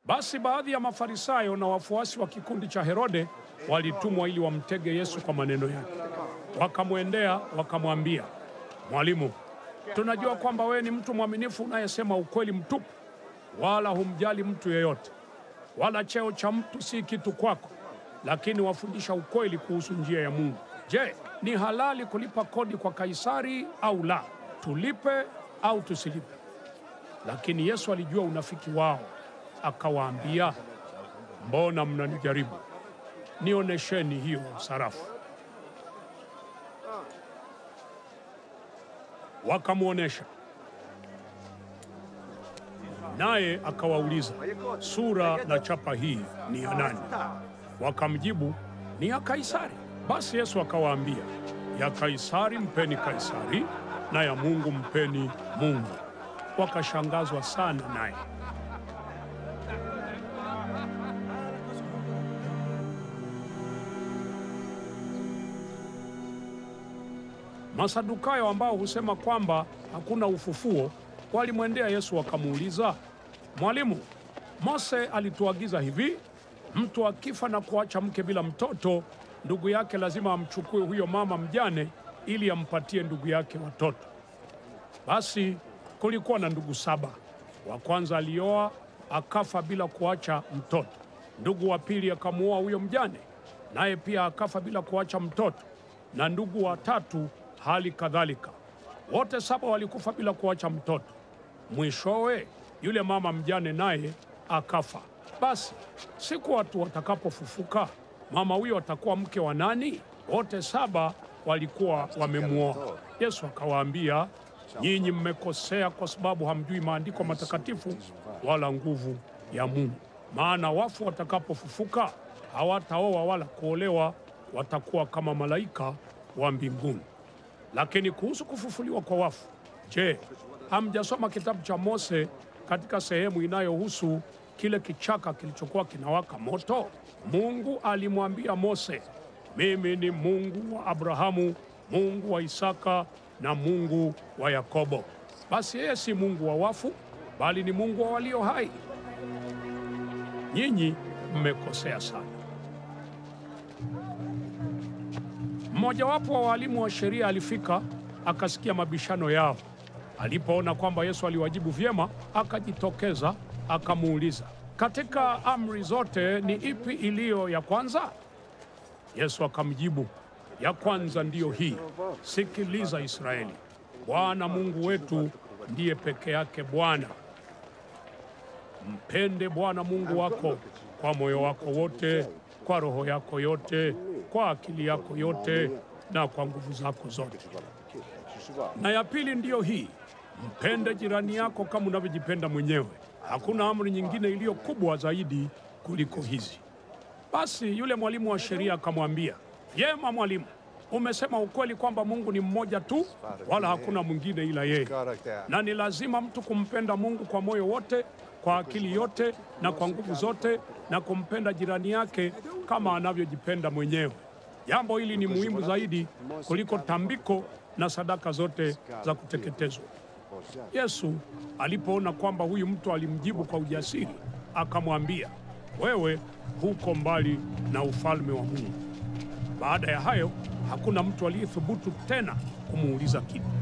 Basi baadhi ya Mafarisayo na wafuasi wa kikundi cha Herode walitumwa ili wamtege Yesu kwa maneno yake. Wakamwendea wakamwambia, Mwalimu, tunajua kwamba wewe ni mtu mwaminifu unayesema ukweli mtupu, wala humjali mtu yeyote, wala cheo cha mtu si kitu kwako, lakini wafundisha ukweli kuhusu njia ya Mungu. Je, ni halali kulipa kodi kwa Kaisari au la? Tulipe au tusilipe? Lakini Yesu alijua unafiki wao, akawaambia, mbona mnanijaribu? Nionesheni hiyo sarafu. Wakamwonyesha, naye akawauliza, sura na chapa hii ni ya nani? Wakamjibu, ni ya Kaisari. Basi Yesu akawaambia, ya Kaisari mpeni Kaisari, na ya Mungu mpeni Mungu. Wakashangazwa sana naye. Masadukayo ambao husema kwamba hakuna ufufuo walimwendea Yesu wakamuuliza, Mwalimu, Mose alituagiza hivi, mtu akifa na kuacha mke bila mtoto, ndugu yake lazima amchukue huyo mama mjane ili ampatie ndugu yake watoto. Basi kulikuwa na ndugu saba. Wa kwanza alioa akafa bila kuacha mtoto. Ndugu wa pili akamuoa huyo mjane, naye pia akafa bila kuacha mtoto, na ndugu wa tatu hali kadhalika. Wote saba walikufa bila kuacha mtoto. Mwishowe yule mama mjane naye akafa. Basi siku watu watakapofufuka, mama huyo atakuwa mke wa nani? Wote saba walikuwa wamemwoa. Yesu akawaambia, nyinyi mmekosea kwa sababu hamjui maandiko matakatifu wala nguvu ya Mungu. Maana wafu watakapofufuka hawataoa wala kuolewa, watakuwa kama malaika wa mbinguni. Lakini kuhusu kufufuliwa kwa wafu, je, hamjasoma kitabu cha Mose katika sehemu inayohusu kile kichaka kilichokuwa kinawaka moto? Mungu alimwambia Mose, mimi ni Mungu wa Abrahamu, Mungu wa Isaka na Mungu wa Yakobo. Basi yeye si Mungu wa wafu, bali ni Mungu wa walio hai. Nyinyi mmekosea sana. Mmojawapo wa walimu wa sheria alifika akasikia mabishano yao. Alipoona kwamba Yesu aliwajibu vyema, akajitokeza akamuuliza, katika amri zote ni ipi iliyo ya kwanza? Yesu akamjibu, ya kwanza ndiyo hii, sikiliza Israeli, Bwana Mungu wetu ndiye peke yake Bwana. Mpende Bwana Mungu wako kwa moyo wako wote, kwa roho yako yote, kwa akili yako yote na kwa nguvu zako zote. Na ya pili ndiyo hii, mpende jirani yako kama unavyojipenda mwenyewe. Hakuna amri nyingine iliyo kubwa zaidi kuliko hizi. Basi yule mwalimu wa sheria akamwambia, vyema mwalimu, umesema ukweli kwamba Mungu ni mmoja tu, wala hakuna mwingine ila yeye, na ni lazima mtu kumpenda Mungu kwa moyo wote, kwa akili yote na kwa nguvu zote, na kumpenda jirani yake kama anavyojipenda mwenyewe. Jambo hili ni muhimu zaidi kuliko tambiko na sadaka zote za kuteketezwa. Yesu alipoona kwamba huyu mtu alimjibu kwa ujasiri, akamwambia, wewe huko mbali na ufalme wa Mungu. Baada ya hayo, hakuna mtu aliyethubutu tena kumuuliza kitu.